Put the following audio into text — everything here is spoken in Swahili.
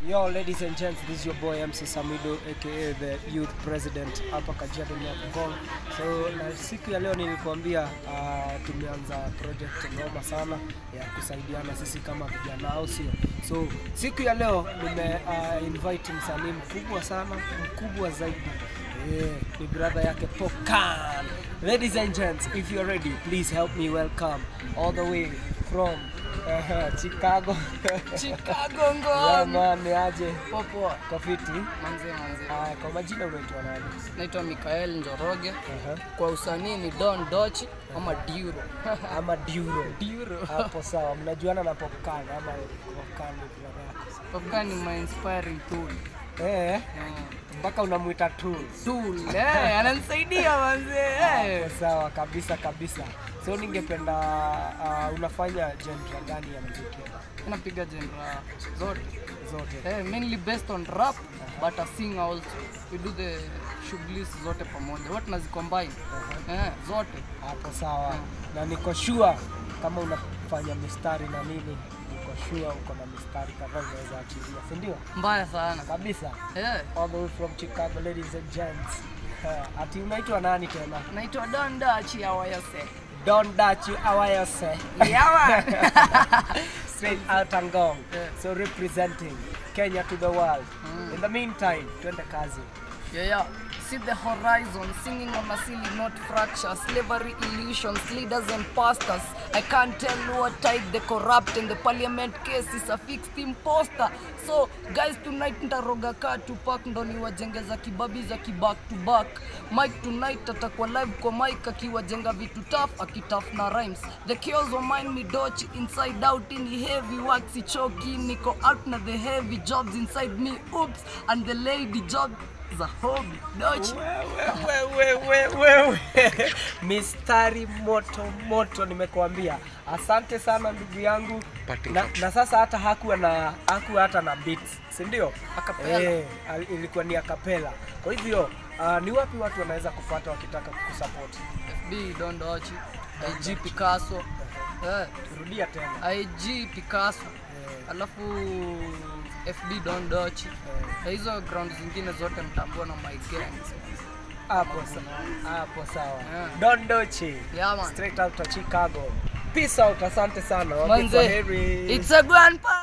Yo, ladies and gents, this is your boy MC Samido aka the youth president hapa Kajiado Nyakugong. So na siku ya leo nilikuambia uh, tumeanza project ngoma sana ya kusaidiana sisi kama vijana, au sio? So siku ya leo nime uh, invite msanii mkubwa sana, mkubwa zaidi Yeah, ni brother yake Pokan. Ladies and gents, if you're ready, please help me welcome all the way from uh, Chicago. Chicago Yeah, ngom. man, ni aje Popo. kafiti. Manze manze. Haya, kwa majina unaitwa nani? Naitwa Mikael Njoroge. Aha. Kwa usanii ni Don Dochi ama Duro. Ama Duro. Duro. Hapo sawa, mnajuana na Popkan ama Popkan ni brother yako. Popcorn ni my inspiring tool. Eh, Mm. mpaka unamuita tu. Tool. Eh, ananisaidia manze. Eh. Hapo sawa kabisa kabisa. So ningependa uh, unafanya genre gani ya muziki? Napiga genre zote. Zote. Eh, mainly based on rap but I sing also. We do the shughuli zote pamoja. Wote nazicombine. Eh, zote. Hapo sawa. Na niko sure kama unafanya mistari na nini, niko sure uko na mistari kadhaa unaweza achilia, si ndio? Mbaya sana. Kabisa. Eh. All the way from Chicago, ladies and gents. Uh, ati unaitwa nani tena? Naitwa Don Dochi awayose. Don Dachi Awayose. Yawa. Straight out Angong. Yeah. So representing Kenya to the world. In the meantime, twende kazi. Yeah, yeah. See the horizon, singing on a silly note fracture, slavery illusions, leaders and pastors. I can't tell what type the corrupt and the parliament case is a fixed imposter. So guys, tonight ntaroga kaa Tupac ndo niwajengeza kibabi za kiback to back. Mike tonight atakuwa live kwa mic akiwajenga vitu tough akitaf na rhymes. The chaos will mind me dochi inside out in heavy work sichoki niko out na the heavy jobs inside me oops and the lady job za hobby dochi Wewe, wewe, wewe. Mistari moto moto nimekuambia. Asante sana ndugu yangu. Na, na sasa hata hakuwa na hakuwa hata na beats, si ndio? Acapella. Eh, al- ilikuwa ni akapela. Kwa hivyo uh, ni wapi watu wanaweza kupata wakitaka kukusupport? FB Don Dochi IG Picasso eh, Rudia tena. IG Picasso Eh, alafu FB Don Dochi eh. na hizo ground zingine zote mtambua na my gangs Hapo sawa. Hapo sawa. Yeah. Don Dochi. yeah man Straight out of Chicago. Peace out. Asante sana. Waambie manze kwaheri. it's a grandpa